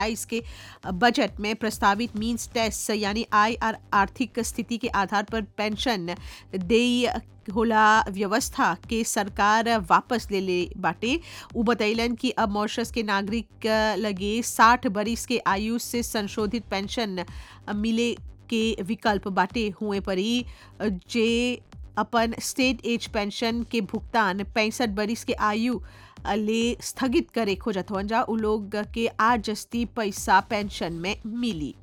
इसके बजट में प्रस्तावित मीन्स टेस्ट यानी आय और आर्थिक स्थिति के आधार पर पेंशन देई होला व्यवस्था के सरकार वापस ले ले बाटे उ बतैलन कि अब मॉरिशस के नागरिक लगे साठ बरिस के आयु से संशोधित पेंशन मिले के विकल्प बाटे हुए परी जे अपन स्टेट एज पेंशन के भुगतान पैंसठ बरिस के आयु ले स्थगित करे खोजत हवन जा उ लोग के आज जस्ती पैसा पेंशन में मिली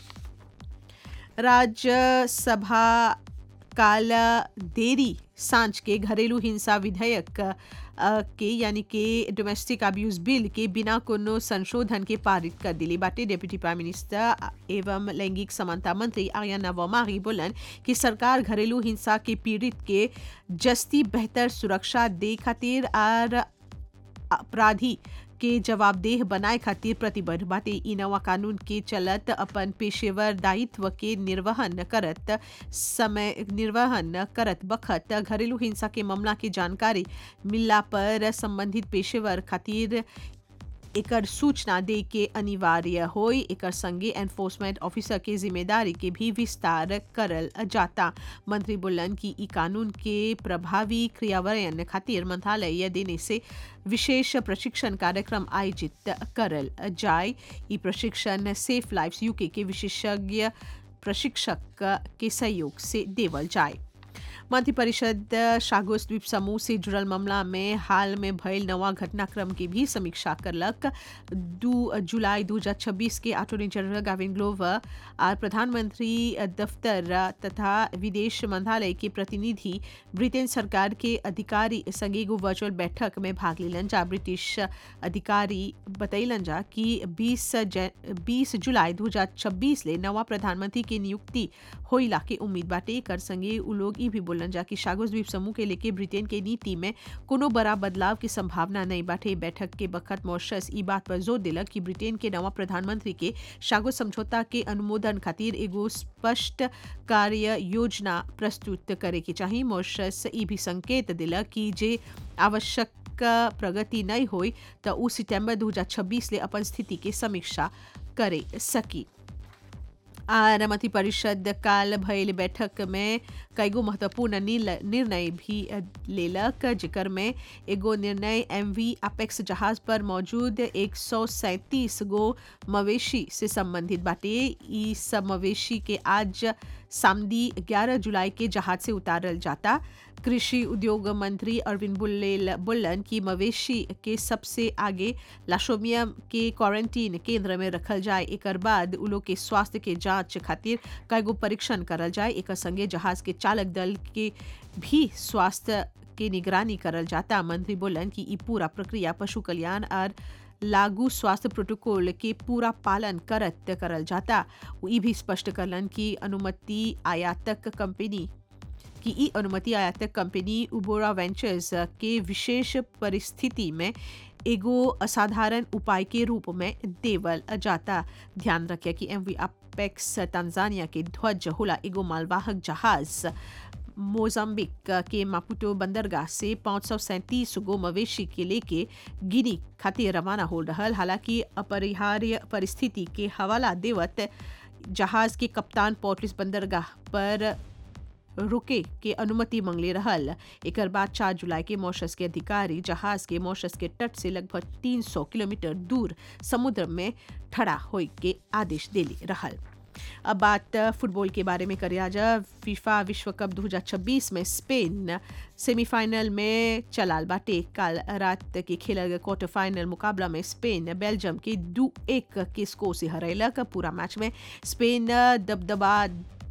राज्यसभा काल देरी सांझ के घरेलू हिंसा विधेयक के यानी कि डोमेस्टिक अब्यूज बिल के बिना कोनो संशोधन के पारित कर दिली बाटे डेप्यूटी प्राइम मिनिस्टर एवं लैंगिक समानता मंत्री आर्याना वमारी बोलन कि सरकार घरेलू हिंसा के पीड़ित के जस्ती बेहतर सुरक्षा दे खातिर और अपराधी के जवाबदेह बनाए खातिर प्रतिबद्ध बाटे इ नवा कानून के चलत अपन पेशेवर दायित्व के निर्वहन करत समय निर्वहन करत बखत घरेलू हिंसा के मामला की जानकारी मिलला पर संबंधित पेशेवर खातिर एकर सूचना दे के अनिवार्य होई एकर संगे एनफोर्समेंट ऑफिसर के जिम्मेदारी के भी विस्तार करल जाता मंत्री बोलन कि ई कानून के प्रभावी क्रियान्वयन खातिर मंत्रालय देने से विशेष प्रशिक्षण कार्यक्रम आयोजित करल जाए ई प्रशिक्षण सेफ लाइफ यूके के विशेषज्ञ प्रशिक्षक के सहयोग से देवल जाए मंत्रिपरिषद शागोस द्वीप समूह से जुड़ल मामला में हाल में भयल नवा घटनाक्रम की भी समीक्षा करलक दू जुलाई 2026 के अटॉर्नी जनरल गाविन ग्लोवर और प्रधानमंत्री दफ्तर तथा विदेश मंत्रालय के प्रतिनिधि ब्रिटेन सरकार के अधिकारी संगे एगो वर्चुअल बैठक में भाग लेलन जा ब्रिटिश अधिकारी बतैलन जा कि 20 20 जुलाई 2026 ले नवा प्रधानमंत्री के नियुक्ति होइला के उम्मीद बाटे कर संगे उ लोग ई भी बोलन जा कि शागोस द्वीप समूह के लेके ब्रिटेन के नीति में कोनो बड़ा बदलाव की संभावना नहीं बाटे बैठक के बखत मॉरिशस ई बात पर जोर दिलक कि ब्रिटेन के नवा प्रधानमंत्री के शागोस समझौता के अनुमोदन खातिर एगो स्पष्ट कार्य योजना प्रस्तुत करे के चाहिए मॉरिशस ई भी संकेत दिलक कि जे आवश्यक प्रगति नहीं हुई तो उ सितंबर 2026 ले अपन स्थिति के समीक्षा करे सकी आर मंत्री परिषद काल भयल बैठक में कईगो महत्वपूर्ण निर्णय भी लेलक जिकर में एगो निर्णय एम वी अपेक्स जहाज पर मौजूद एक सौ सैंतीस गो मवेशी से संबंधित बाटे ई सब मवेशी के आज सामदी 11 जुलाई के जहाज से उतारल जाता कृषि उद्योग मंत्री अरविंद बुल्लेल बुल्लन की मवेशी के सबसे आगे लाशोमियम के क्वारंटीन केंद्र में रखल जाए एक बाद उ लोग के स्वास्थ्य के जांच खातिर कईगो परीक्षण करल जाए एक संगे जहाज के चालक दल के भी स्वास्थ्य के निगरानी करल जाता मंत्री बोलन कि ई पूरा प्रक्रिया पशु कल्याण और लागू स्वास्थ्य प्रोटोकॉल के पूरा पालन करत करल जाता वो ई भी स्पष्ट करलन कि अनुमति आयातक कंपनी की ई अनुमति आयातक कंपनी उबोरा वेंचर्स के विशेष परिस्थिति में एगो असाधारण उपाय के रूप में देवल जाता ध्यान रखे कि एम वी अपेक्स तंजानिया के ध्वज होला एगो मालवाहक जहाज मोजाम्बिक के मापुटो बंदरगाह से पाँच सौ सैंतीस गो मवेशी के लेके गिनी खातिर रवाना हो रहल हालांकि अपरिहार्य परिस्थिति के हवाला देवत जहाज के कप्तान पोर्टलिस बंदरगाह पर रुके के अनुमति मंगले रहल एक बाद चार जुलाई के मॉरिशस के अधिकारी जहाज के मॉरिशस के तट से लगभग 300 किलोमीटर दूर समुद्र में ठड़ा होए के आदेश देले रहल अब बात फुटबॉल के बारे में करिया जा फीफा विश्व कप 2026 में स्पेन सेमीफाइनल में चलाल बाटे कल रात के खेलल गए क्वार्टर फाइनल मुकाबला में स्पेन बेल्जियम के दू एक के स्कोर से हरैलक पूरा मैच में स्पेन दबदबा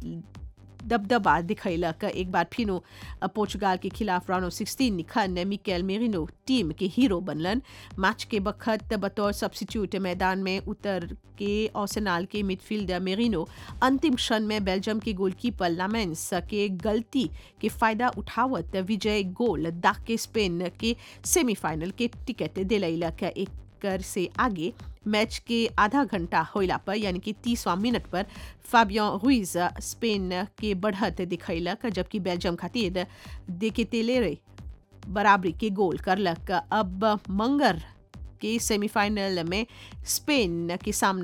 दबदबा दिखैलक एक बार फिनो पोर्चुगाल के खिलाफ राउंड ऑफ सिक्सटीन निखन मिकेल मेरिनो टीम के हीरो बनलन मैच के बखत बतौर सब्सिट्यूट मैदान में उतर के ओसेनाल के मिडफील्डर मेरिनो अंतिम क्षण में बेल्जियम के गोलकीपर लामेंस के गलती के फायदा उठावत विजय गोल दाग के स्पेन के सेमीफाइनल के टिकट दिलैलक एक कर से आगे मैच के आधा घंटा होइला पर यानी कि तीसवा मिनट पर फाबियन रुइज स्पेन के बढ़त दिखैलक जबकि बेल्जियम खातिर देकेतेलेरे बराबरी के गोल करलक अब मंगर के सेमीफाइनल में स्पेन के सामना